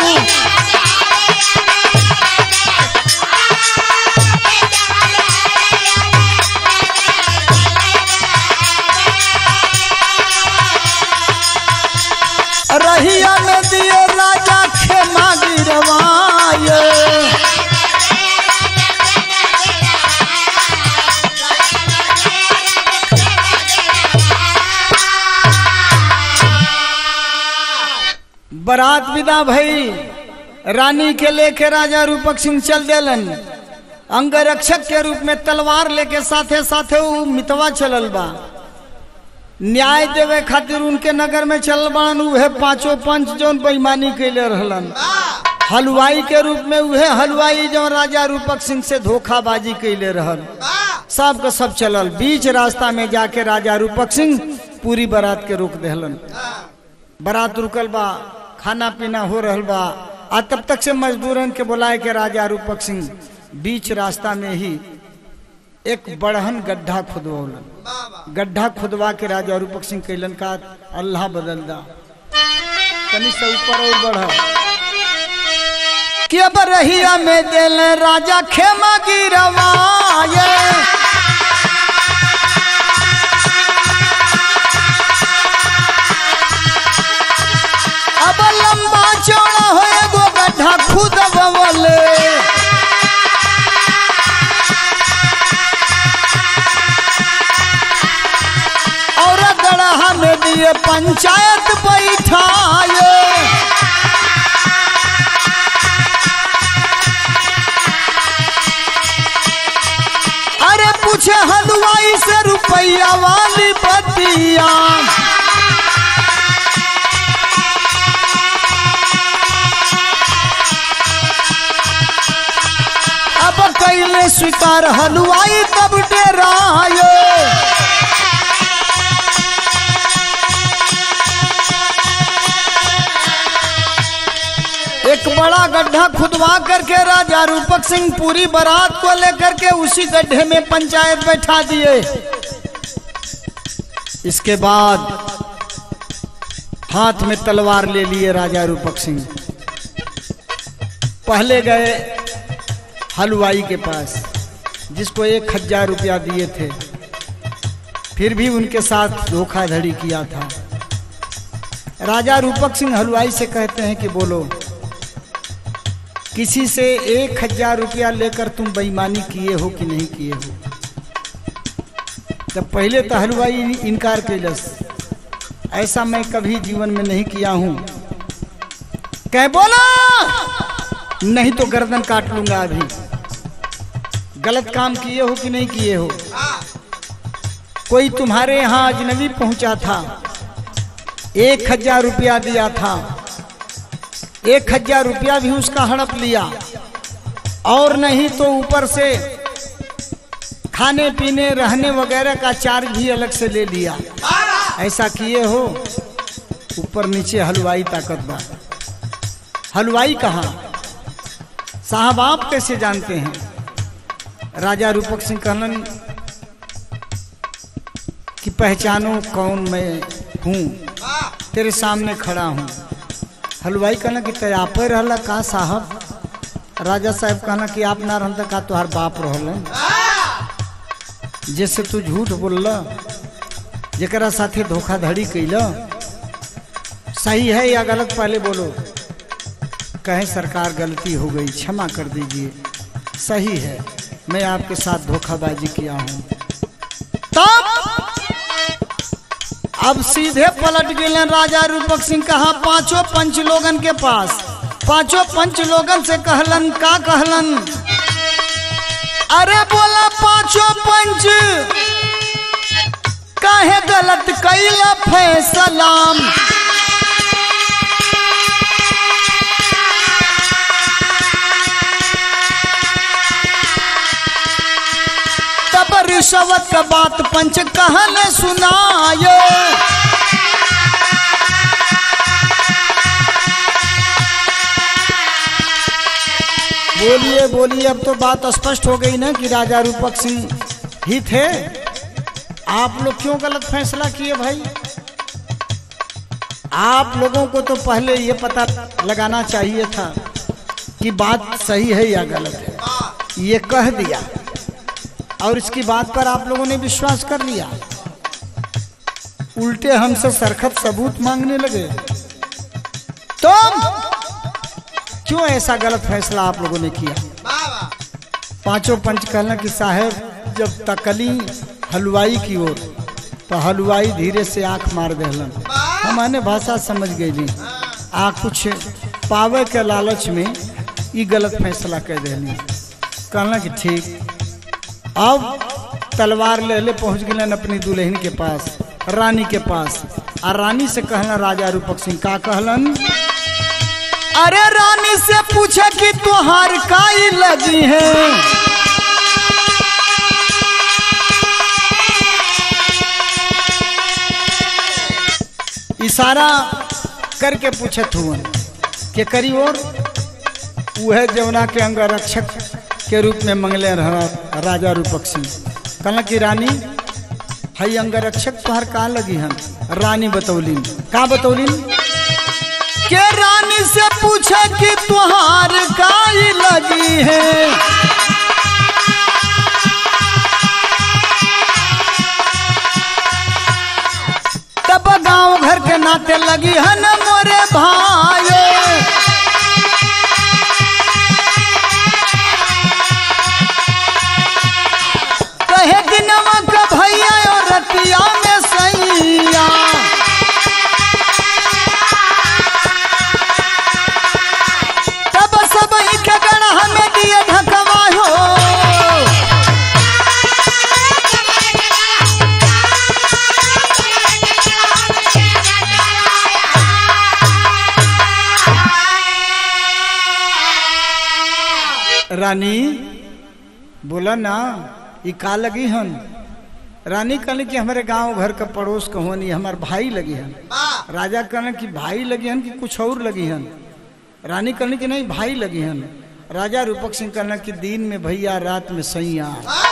रहिया में दिए राजा खेमा गिरवाए बारात विदा भई रानी के लेके राजा रूपक सिंह चल देलन अंगरक्षक के रूप में तलवार लेके साथे साथे उ मितवा चलल बा न्याय देवे खातिर उनके नगर में चल बान उहे पांचों पंच जौन बेईमानी कैले रहलन हलवाई के रूप में उहे हलवाई जो राजा रूपक सिंह से धोखाबाजी कैले रहल सब के सब चलल बीच रास्ता में जाके राजा रूपक सिंह पूरी बारात के रोक देहलन बारात रुकल बा खाना पीना हो रहल बा आ तब तक से मजदूरन के बुलाए के राजा रूपक सिंह बीच रास्ता में ही एक बड़हन गड्ढा खुदवौलन गड्ढा खुदवा के राजा रूपक सिंह कैलन का अल्लाह बदल दा तनी से ऊपर और बढ़ कि अब रहिया में दिल राजा खेमा गिरवाए अब लंबा चौड़ा हो एगो गड्ढा खुदवले और गढ़ा में दिए पंचायत बैठाए अरे पूछे हलवाई से रुपया वाली बतिया अब कैले स्वीकार हलवाई तब डेरायो एक बड़ा गड्ढा खुदवा करके राजा रूपक सिंह पूरी बारात को लेकर के उसी गड्ढे में पंचायत बैठा दिए इसके बाद हाथ में तलवार ले लिए राजा रूपक सिंह पहले गए हलवाई के पास जिसको एक हजार रुपया दिए थे फिर भी उनके साथ धोखाधड़ी किया था राजा रूपक सिंह हलवाई से कहते हैं कि बोलो किसी से एक हजार रुपया लेकर तुम बेईमानी किए हो कि नहीं किए हो तब पहले तो हलवाई इनकार कैलस ऐसा मैं कभी जीवन में नहीं किया हूं कह बोला नहीं तो गर्दन काट लूंगा अभी गलत काम किए हो कि नहीं किए हो कोई तुम्हारे यहाँ अजनबी पहुंचा था एक हजार रुपया दिया था एक हजार रुपया भी उसका हड़प लिया और नहीं तो ऊपर से खाने पीने रहने वगैरह का चार्ज भी अलग से ले लिया ऐसा किए हो ऊपर नीचे हलवाई ताकत बा हलवाई कहाँ साहब आप कैसे जानते हैं राजा रूपक सिंह कहलन कि पहचानो कौन मैं हूँ तेरे सामने खड़ा हूँ हलवाई कहना कि ते आपे रहला का साहब राजा साहब कहना कि आप ना रहता का तुहार बाप रहलन जैसे तू झूठ बोलला जरा साथे धोखाधड़ी कैला सही है या गलत पहले बोलो कहे सरकार गलती हो गई क्षमा कर दीजिए सही है मैं आपके साथ धोखाबाजी किया हूँ तब अब सीधे पलट गए राजा रूपक सिंह कहा पांचों पंच लोगन के पास पांचों पंच लोगन से कहलन का कहलन अरे बोला पांचों पंच काहे गलत कैला फैसलाम तब रिश्वत का बात पंच कहल सुनाए बोलिए बोलिए अब तो बात स्पष्ट हो गई ना कि राजा रूपक सिंह ही थे आप लोग क्यों गलत फैसला किए भाई आप लोगों को तो पहले ये पता लगाना चाहिए था कि बात सही है या गलत है ये कह दिया और इसकी बात पर आप लोगों ने विश्वास कर लिया उल्टे हमसे सरखत सबूत मांगने लगे तुम क्यों ऐसा गलत फैसला आप लोगों ने किया पांचों पंच कहना कि साहब जब तकली हलवाई की ओर तो हलवाई धीरे से आंख मार देलन हमारे भाषा समझ गई आ कुछ पावे के लालच में ये गलत फैसला कर देनी कहना कि ठीक अब तलवार ले ले पहुंच गए अपनी दुल्हन के पास रानी के पास आ रानी से कहना राजा रूपक सिंह का कहलन अरे रानी से पूछे कि तुहार काई लगी है इशारा करके पूछत हुवन के करी और वह जमुना के अंगरक्षक के रूप में मंगले रहा राजा रूपक सिंह कहला कि रानी हई अंगरक्षक तुहार का लगी हन रानी बतौलिन का बतौलिन के रानी से पूछे कि तुहार काई लगी है तब गांव घर के नाते लगी है न मोरे भाई कहे दिनवा का भैया और रतिया में सैया तब सब के गण हमें दिए ढकवा हो रानी बोला ना ये का लगी हन रानी कहने कि हमारे गांव घर का पड़ोस कहोनी हमार भाई लगी हन राजा कहने कि भाई लगी हन कि कुछ और लगी हन रानी कहने कि नहीं भाई लगी हन राजा रूपक सिंह कहना कि दिन में भैया रात में सैया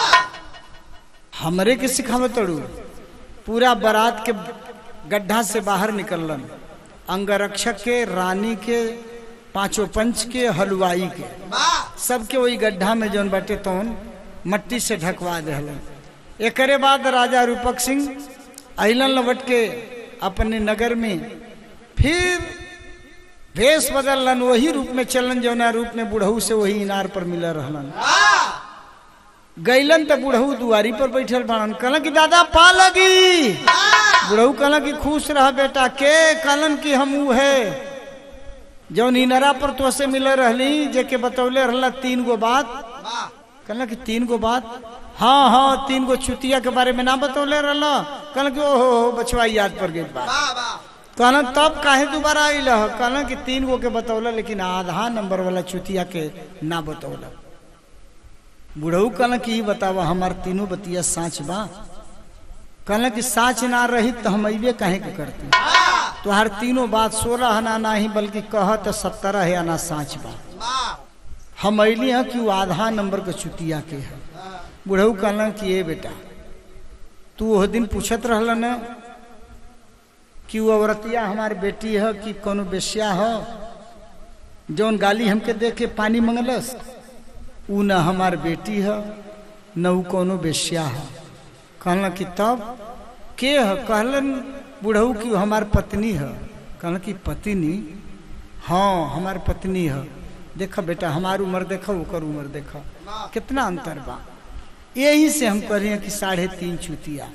हमरे के सिखावत तड़ू पूरा बारात के गड्ढा से बाहर निकलन अंगरक्षक के रानी के पांचों पंच के हलवाई के सबके वही गड्ढा में जौन बाटे तौन मट्टी से ढकवा दहलन एकरे बाद राजा रूपक सिंह अलन लवट के अपने नगर में फिर भेष बदलन वही रूप में चलन जौना रूप में बुढ़ऊ से वही इनार पर मिल रहलन गैलन तो बुढ़ऊ दुआरी पर बैठल बाड़न कहलन कि दादा पा लगी बुढ़ऊ कहलन कि खुश रह बेटा के कहलन कि हम ऊ है जौन इनरा पर तो से मिल रहली जेके बतौले रहला तीन गो बात कहला कि तीन गो बात हाँ हाँ तीन गो चुतिया के बारे में ना बतौले रहला कहला कि ओहो हो बचवा याद पर गई बात कहला तब काहे दोबारा आइल कहला कि तीन गो के बतौला लेकिन आधा नंबर वाला चुतिया के ना बतौला बुढ़ऊ कहला कि ई बतावा हमार तीनों बतिया साँच बा कहला कि साँच ना रही तो हम अबे काहे के करती तुहार तीनों बात सोलह आना नहीं बल्कि कह तो सत्तरह है आना साँच बा हम अली हैं कि वो आधा नंबर के चुतिया के है बुढ़ऊ कहलन कि ए बेटा तू वह दिन पूछत रहल न कि वो औरतिया हमार बेटी है कि कोनो बेश्या हो जौन गाली हमके दे के पानी मंगलस ऊ न हमार बेटी है न ऊ कोनो बेश्या है कहलन कि तब के है कहलन बुढ़ऊ कि हमार पत्नी है कहलन कि पत्नी हाँ हमार पत्नी है देखो बेटा हमार उम्र देखो ओकर उम्र देखो कितना अंतर बा यही से हम कह रहे हैं कि साढ़े तीन चुतिया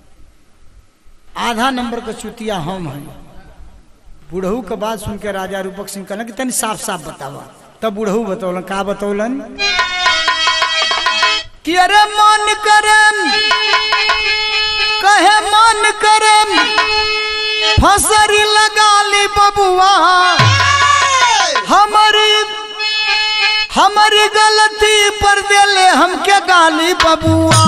आधा नंबर का चुतिया हम हैं बुढ़ऊ के बात सुन के राजा रूपक सिंह कहलन कि तनी साफ साफ बतावा तब बुढ़ऊ बतौलन का बतौलन कि अरे मन करम कहे मन करम फसरी लगा ली बबुआ हमारी हमारी गलती पर देले हमके गाली बबुआ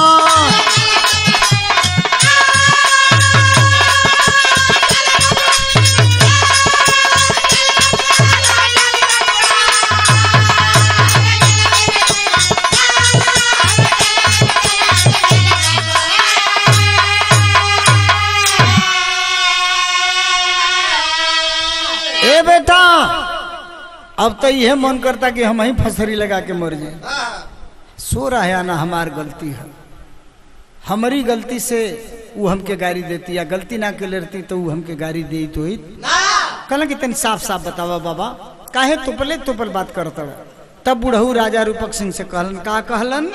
ए बेटा अब तो यह मन करता कि हम ही फसरी लगा के मर जाए सो रहा है ना हमार गलती है हमारी गलती से वो हमके गाड़ी देती या गलती ना के लेती तो वो हमके गाड़ी दे तो ही कहला कि तनी साफ साफ बतावा बाबा काहे तुपले तुपल बात करता तब बुढ़ऊ राजा रूपक सिंह से कहलन का कहलन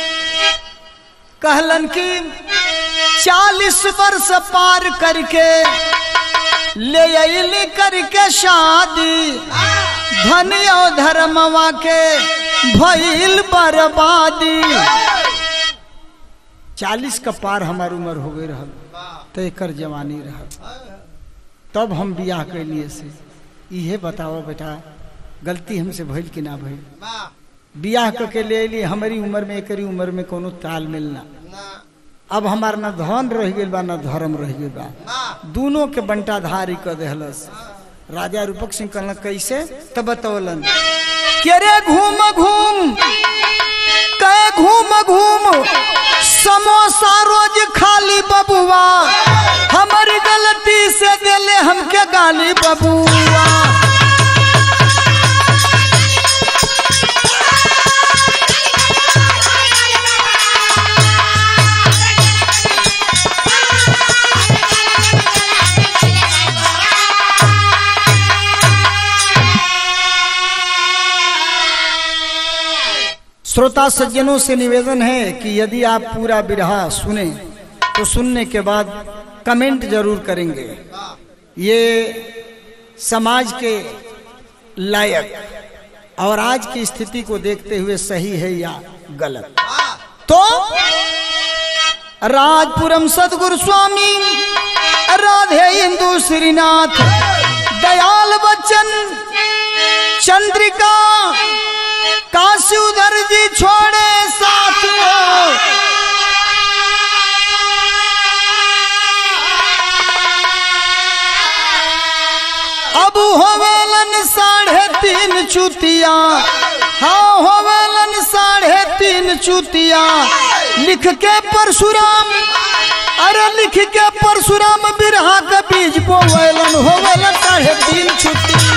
कहलन कि चालीस वर्ष पार करके ले अली करके शादी धनियो धर्मवा के भइल बर्बादी चालीस का पार हमार उम्र हो गई रहल तो एकर जवानी रहल तब हम बियाह कैलिए से इहे बताओ बेटा गलती हमसे भइल कि ना भइल बियाह क के ले अली हमारी उम्र में एकरी उम्र में कोनो ताल मिलना अब हमार न धन रह गइल बा न धर्म रह गइल बा दोनों के बंटा धारी कर देहलस राजा रूपक सिंह कहलन कैसे तब बतौलन के रे घूम घूम कहे घूम घूम समोसा रोज खाली बबुआ हमारी गलती से दिले हमके गाली बबुआ श्रोता सज्जनों से निवेदन है कि यदि आप पूरा बिरहा सुने तो सुनने के बाद कमेंट जरूर करेंगे ये समाज के लायक और आज की स्थिति को देखते हुए सही है या गलत तो राजपुरम सदगुरु स्वामी राधे इंदु श्रीनाथ दयाल बच्चन चंद्रिका काशी उधर जी छोड़े साथ अब होवेलन साढ़े तीन चुतिया हाँ होवेलन साढ़े तीन चुतिया लिख के परशुराम अरे लिख के परशुराम बिरहा के बीज बोवेलन होवेलन साढ़े तीन चुतिया